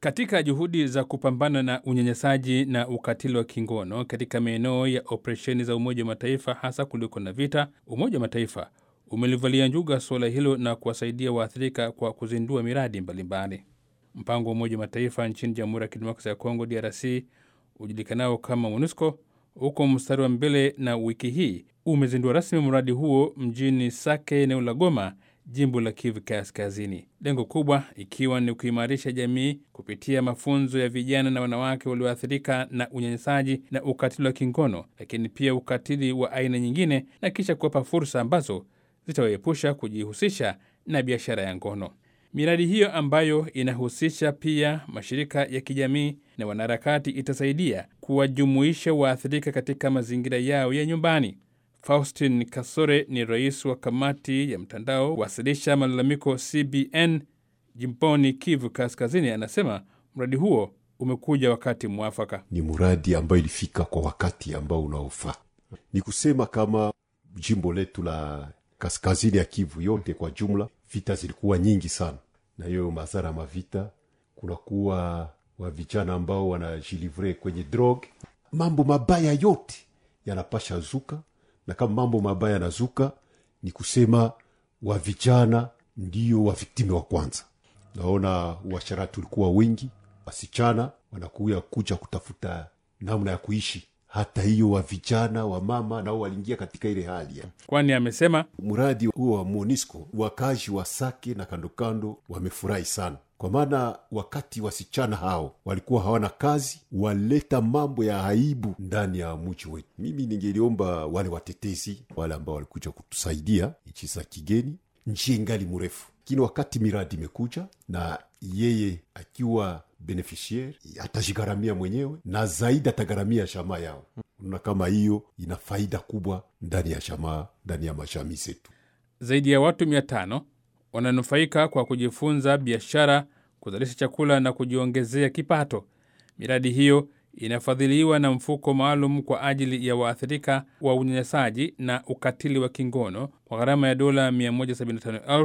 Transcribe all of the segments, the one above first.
Katika juhudi za kupambana na unyanyasaji na ukatili wa kingono katika maeneo ya operesheni za Umoja wa Mataifa, hasa kuliko na vita, Umoja wa Mataifa umelivalia njuga suala hilo na kuwasaidia waathirika kwa kuzindua miradi mbalimbali. Mpango wa Umoja wa Mataifa nchini Jamhuri ya Kidemokrasia ya Kongo, DRC, ujulikanao kama MONUSCO huko mstari wa mbele, na wiki hii umezindua rasmi mradi huo mjini Sake, eneo la Goma, jimbo la Kivu Kaskazini, lengo kubwa ikiwa ni kuimarisha jamii kupitia mafunzo ya vijana na wanawake walioathirika na unyanyasaji na ukatili wa kingono, lakini pia ukatili wa aina nyingine, na kisha kuwapa fursa ambazo zitawaepusha kujihusisha na biashara ya ngono. Miradi hiyo ambayo inahusisha pia mashirika ya kijamii na wanaharakati itasaidia kuwajumuisha waathirika katika mazingira yao ya nyumbani. Faustin Kasore ni rais wa kamati ya mtandao wasilisha malalamiko CBN jimboni Kivu Kaskazini, anasema mradi huo umekuja wakati mwafaka. Ni mradi ambayo ilifika kwa wakati ambao unaofaa. Ni kusema kama jimbo letu la kaskazini ya Kivu yote kwa jumla, vita zilikuwa nyingi sana, na hiyo madhara ya mavita, kunakuwa wa vijana ambao wanajilivre kwenye drog, mambo mabaya yote yanapasha zuka na kama mambo mabaya yanazuka, ni kusema wa vijana ndio waviktimi wa kwanza. Naona uasharati ulikuwa wingi, wasichana wanakuya kuja kutafuta namna ya kuishi. Hata hiyo wa vijana wa mama nao waliingia katika ile hali ya Kwani amesema mradi huo wa MONUSCO. Wakazi wa Sake na kandokando wamefurahi sana, kwa maana wakati wasichana hao walikuwa hawana kazi, waleta mambo ya aibu ndani ya mji wetu. Mimi ningeliomba wale watetezi wale ambao walikuja kutusaidia nchi za kigeni, njia ingali mrefu, lakini wakati miradi imekuja na yeye akiwa beneficiaire atajigharamia mwenyewe na zaidi atagharamia jamaa yao. Unaona kama hiyo ina faida kubwa ndani ya jamaa, ndani ya majamii zetu. zaidi ya watu mia tano wananufaika kwa kujifunza biashara, kuzalisha chakula na kujiongezea kipato. Miradi hiyo inafadhiliwa na mfuko maalum kwa ajili ya waathirika wa unyanyasaji na ukatili wa kingono kwa gharama ya dola 175,000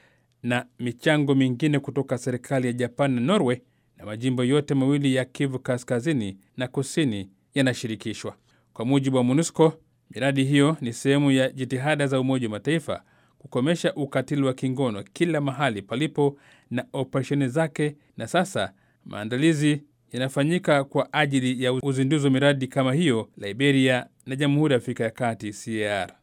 na michango mingine kutoka serikali ya Japan na Norway, na majimbo yote mawili ya Kivu Kaskazini na Kusini yanashirikishwa. Kwa mujibu wa MONUSCO, miradi hiyo ni sehemu ya jitihada za Umoja wa Mataifa kukomesha ukatili wa kingono kila mahali palipo na operesheni zake, na sasa maandalizi yanafanyika kwa ajili ya uzinduzi wa miradi kama hiyo Liberia na Jamhuri ya Afrika ya Kati CAR.